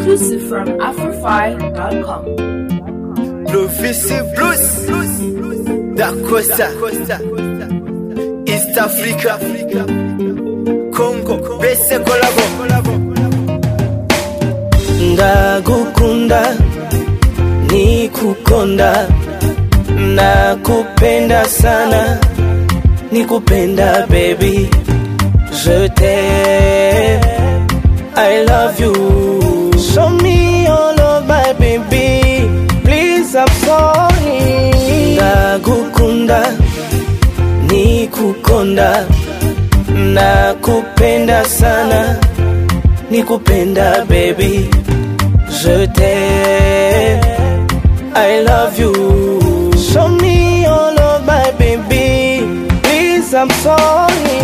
Blues from Afrify.com. Lovisi Blues Dakosa East Africa Congo Bese Kolabo ndagukunda nikukonda nakupenda sana nikupenda baby je t'aime i love you show me your love my baby please i'm sorry ndagukunda nikukonda nakupenda sana nikupenda baby Je t'aime, I love you. Show me your love, my baby. Please, I'm sorry.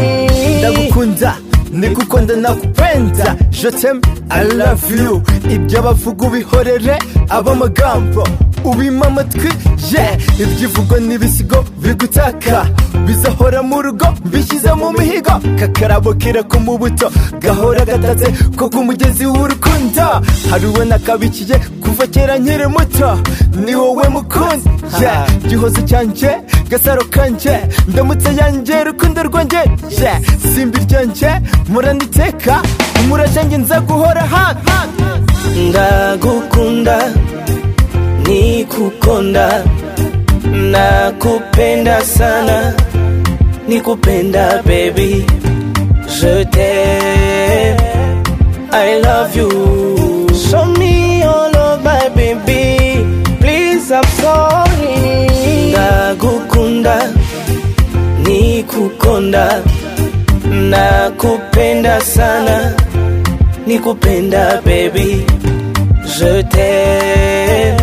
Ndagukunda Nikukunda nakupenda Je t'aime I love you Ibyo bavuga ubihorere abamagambo ubima amatwi yeah ibyivugo n'ibisigo bigutaka bizahora mu rugo bishyize mu mihigo kakarabo kirako mu buto gahora gatatse ko ku mugezi w'urukundo hari uwo nakabikiye kuva kera nkiri muto ni wowe mukunzi yeah gihozo cyanjye gasaro kanje ndamutse yanjye rukundo rwanjye yeah simbi ryanjye muraniteka umurashange nza guhora hano Ndagukunda, nikukonda. Nakupenda sana, nikupenda baby. Je t'aime, I love you. Show me your love, my baby. Please, I'm sorry. Ndagukunda, nikukonda. Nakupenda sana, nikupenda baby. Je t'aime,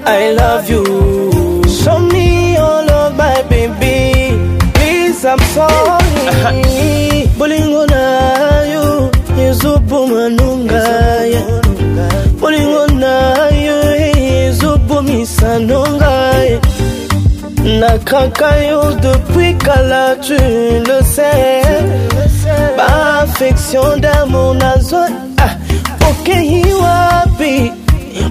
I love you. Show me your love, my baby. Please, I'm sorry. Bolingo na you, Yezubu manunga ya. Bolingo na you, Yezubu misanunga ya. Nakakayo depuis Kala, tu le sais. Ma affection d'amour nazo ah, ukihi wapi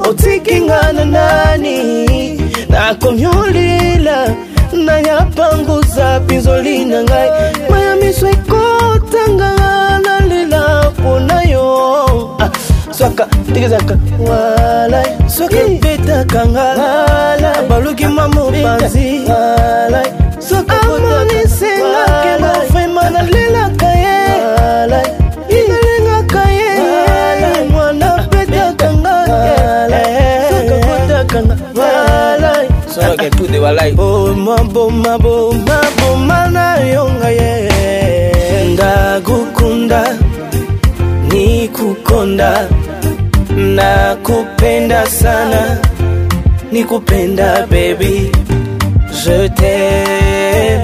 utikingana nani nakomyulila nayapanguza pinzo lina ngai mayamiswa ikotangana lilapo nayo ah, swaka tigizaka wala swaka betaka ngala baluki mamopanzi wala swaka amonisenga kema fema nalelaka ye nalengaka ye mwana betaka ngala swaka betaka ngala swaka tude walai boma boma boma boma nayo ngaye ndagukunda nikukonda nakupenda sana nikupenda baby je t'aime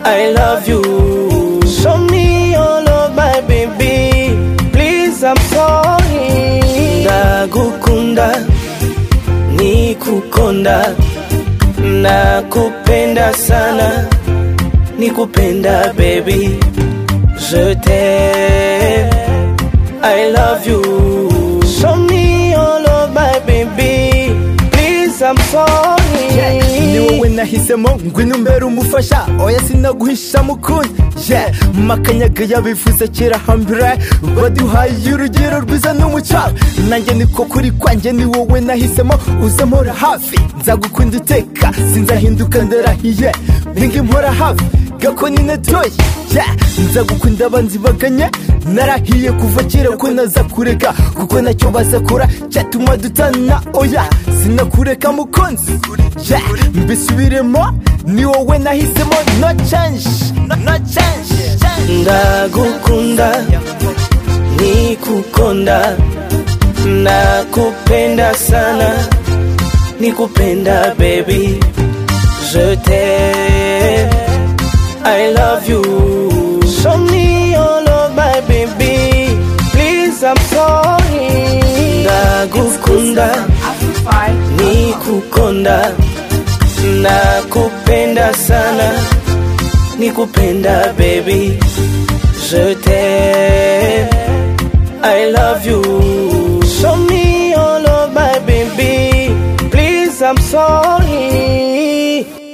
i love you show me your love my baby please i'm sorry ndagukunda nikukonda nakupenda sana nikupenda baby Je t'aime, I love you. Show me your love, my baby. Please, I'm sorry. ni wowe nahisemo ngwino umbere umufasha oya sinaguhisha mukunzi ye makanyaga yabivuze kera hambere baduhaye urugero rwiza n'umucawe nanjye niko kuri kwanjye ni wowe nahisemo uze mpora hafi nzagukunda iteka sinzahinduka ndarahiye ninga impora hafi gakoni natoye ye nzagukunda abanzi baganye narahiye kuva kera ko naza kureka kuko nacyo bazakora cyatuma dutana oya sinakureka mukunzi yeah. mbisubiremo ni wowe nahisemo no change no change ndagukunda nikukonda nakupenda sana nikupenda baby je t'aime i love you show me your love my baby please i'm sorry ndagukunda Afrify.com. nikukonda nakupenda sana nikupenda baby je t'aime i love you show me I'm sorry